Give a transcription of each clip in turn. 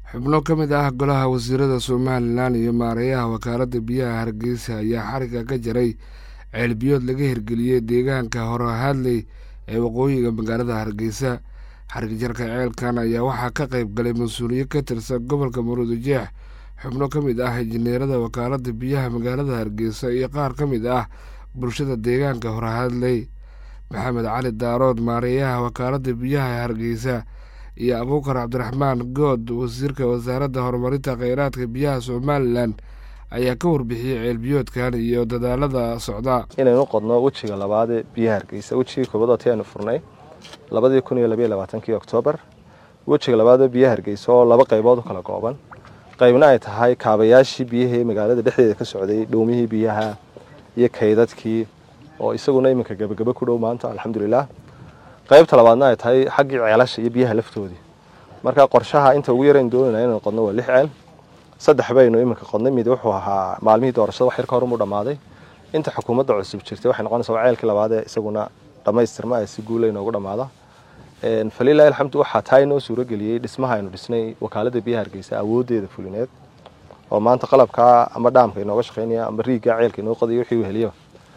xubno ka mid ah golaha wasiirada somalilan iyo maareeyaha wakaaladda biyaha hargeysa ayaa xariga ka jaray ceelbiyood laga hirgeliyey deegaanka horehadley ee waqooyiga magaalada hargeysa xarigjarka ceelkan ayaa waxaa ka qayb galay mas-uuliye ka tirsan gobolka maruudijeex xubno ka mid ah injineerada wakaaladda biyaha magaalada hargeysa iyo qaar ka mid ah bulshada deegaanka horehadley maxamed cali daarood maareeyaha wakaaladda biyaha hargeysa iyo abuukar cabdiraxmaan good wasiirka wasaaradda horumarinta kheyraadka biyaha somalilan ayaa ka warbixiyey ceelbiyoodkan iyo dadaalada socda inaynu qodno wejiga labaadee biyaha hargeysa wejigii koobaad oo ti aynu furnay labadii kun iyo labayo labaatankii oktoobar wejiga labaadee biyaha hargeysa oo laba qaybood u kala gooban qaybna ay tahay kaabayaashii biyahii magaalada dhexdeeda ka socday dhowmihii biyaha iyo kaydadkii oo isaguna iminka gebagebe ku dhow maanta alxamdulilah qaybta labaadna ay tahay xaggii ceelasha iyo biyaha laftoodii marka qorshaha inta ugu yaraynu doonayna inaynu qodno waa lix ceel saddex baynu iminka qodnay mid wuxuu ahaa maalmihii doorashada wax yar ka horumuu dhammaaday inta xukuumadda cusub jirtay waxay noqonaysaa waa ceelkii labaadee isaguna dhammaystirma ay si guula inoogu dhammaada falilahi alxamdu waxaa taa inoo suurageliyey dhismaha aynu dhisnay wakaaladda biyaha hargeysa awooddeeda fulineed oo maanta qalabkaa ama dhaamka inooga shaqeynaya ama riiggaa ceelka inoo qodaya wixii weheliyo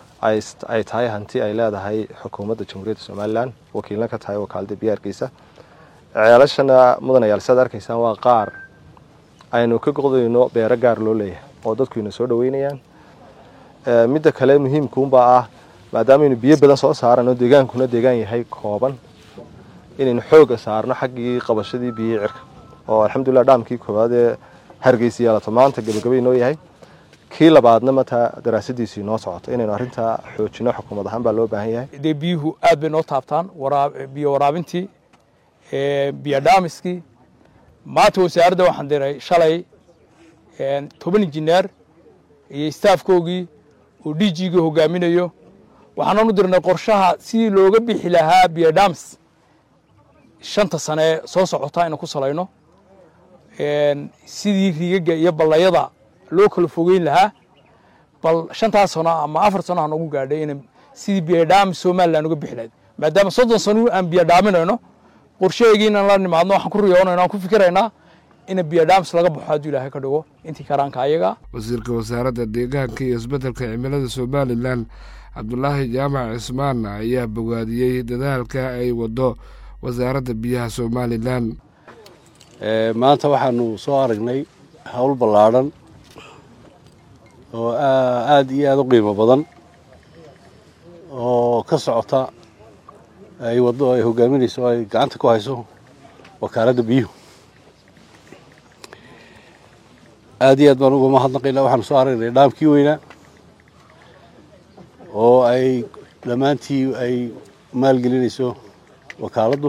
ay tahay hanti ay leedahay xukuumadda jamhuuriyadda somalilan wakiilna ka tahay wakaaladda biyaha hargeysa ceelashana mudanayaal siaad arkaysaan waa qaar aynu ka qodayno beero gaar loo leeyahay oo dadku ina soo dhaweynayaan midda kale muhiimkuunbaa ah maadaamaaynu biyo badan soo saarano deegaankuna deegaan yahay kooban inaynu xooga saarno xaggii qabashadii biyihii cirka oo alxamdulilah dhaamkii koowaad ee hargeysa yeelato maanta gabagaba inoo yahay kii labaadna mataa daraasadiisu inoo socoto inaynu arrintaa xoojino xukuumad ahaan baa loo baahan yahay dee biyuhu aad bay noo taabtaan biyo waraabintii biyo dhaamiskii maanta wasaaradda waxaan diray shalay toban injineer iyo staafkoogii oo d g-ga hogaaminayo waxaanan u dirnay qorshaha sidii looga bixi lahaa biyo dhaamis shanta sane soo socota inaan ku salayno sidii riigagga iyo ballayada loo kala fogeyn lahaa bal shantaas sano ama afar sano ha noogu gaadhay in sidii biyodhaamis somalilan uga bixi lahayd maadaama soddon sano aan biyo dhaaminayno qorshaheygii inaan la nimaadno waxaan ku riyoonayno aan ku fikiraynaa in biyodhaamis laga baxo hadduu ilaahay ka dhigo intii karaanka ayaga wasiirka wasaaradda deegaanka iyo isbeddelka cimilada somalilan cabdulaahi jaamac cismaan ayaa bogaadiyey dadaalka ay waddo wasaaradda biyaha somalilan maanta waxaanu soo aragnay howl ballaadhan oo aada iyo aada u qiimo badan oo ka socota ay waddo ay hogaaminayso o ay gacanta ku hayso wakaaladda biyuhu aada iyo aad baan uga mahadnaqaynaa waxaanu soo aragnay dhaamkii weynaa oo ay dhammaantii ay maalgelinayso wakaaladdu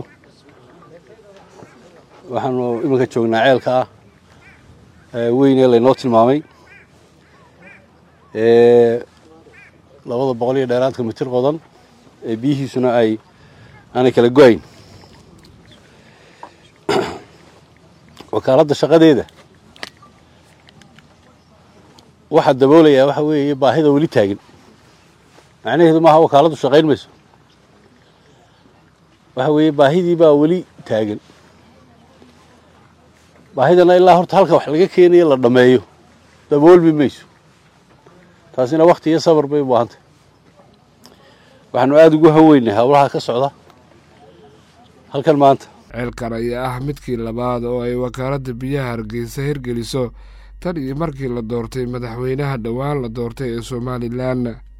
waxaanu iminka joognaa ceelka ah weynee laynoo tilmaamay labada boqol iyo dheeraadka mitir qodan ee biyihiisuna ay aanay kala go-ayn wakaaladda shaqadeeda waxaa daboolayaa waxa weeye baahida weli taagan macnaheedu maaha wakaaladdu shaqayn mayso waxa weeye baahidii baa weli taagan baahidana ilaa horta halka wax laga keenayo la dhammeeyo daboolmi mayso taasina wakti iyo sabar bay u baahantay waxaanu aada ugu haweynay howlaha ka socda halkan maanta ceelkan ayaa ah midkii labaad oo ay wakaaladda biyaha hargeysa hirgeliso tan iyo markii la doortay madaxweynaha dhowaan la doortay ee somalilan